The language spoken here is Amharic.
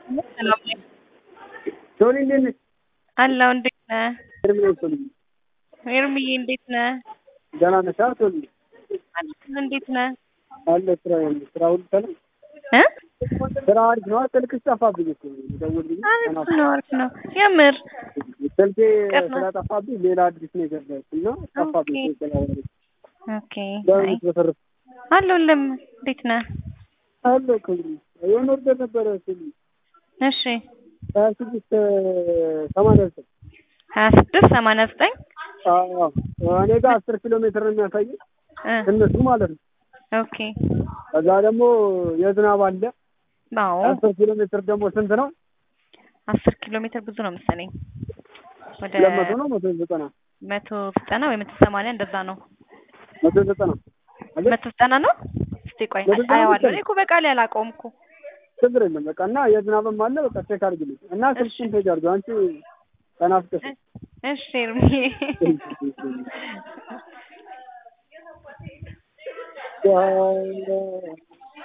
ሰላም ነኝ ሶኒ እንዴት ነሽ? አለሁ። እንዴት ነህ? ኤርሚ ነኝ ሶኒ። ኤርምዬ እንዴት ነህ? ደህና ነሽ? አዎ ሶኒ አለሁ። እንዴት ነህ? አለ ስራ ያለ ስራ ሁሉ ሰላም እ ስራ አሪፍ ነው። ስልክሽ ጠፋብኝ እኮ ደውልልኝ። አሪፍ ነው አሪፍ ነው። የምር ስልኬ ቅር ነው። ስለጠፋብኝ ሌላ አዲስ ነው የገዛሁት እና ጠፋብኝ። ኦኬ። ስልክ ኦኬ። ለምን አይ በተረፈ አለሁልም። እንዴት ነህ? አለ ክብሩ የሆነ ወርደር ነበረ ሶኒ እሺ ሀያ ስድስት ሰማንያ ዘጠኝ ሀያ ስድስት ሰማንያ ዘጠኝ አዎ እኔ ጋር አስር ኪሎ ሜትር ነው የሚያሳየው እ እነሱ ማለት ነው። ኦኬ። ከዛ ደግሞ የዝናብ አለ አዎ አስር ኪሎ ሜትር ደግሞ ስንት ነው? አስር ኪሎ ሜትር ብዙ ነው መሰለኝ። ወደ ሁለት መቶ ነው መቶ ዘጠና መቶ ዘጠና ወይ መቶ ሰማንያ እንደዛ ነው። መቶ ዘጠና አይደል? መቶ ዘጠና ነው። እስቲ ቆይ መቶ ዘጠና አየዋለሁ። መሰለኝ። እኔ እኮ በቃሌ አላውቀውም እኮ። ችግር የለም በቃ እና የዝናብም አለ በቃ ቼክ አድርግልኝ እና ስልክሽን ፔጅ አድርገው አንቺ ተናፍቀሽ እሺ ኤርምዬ Yeah.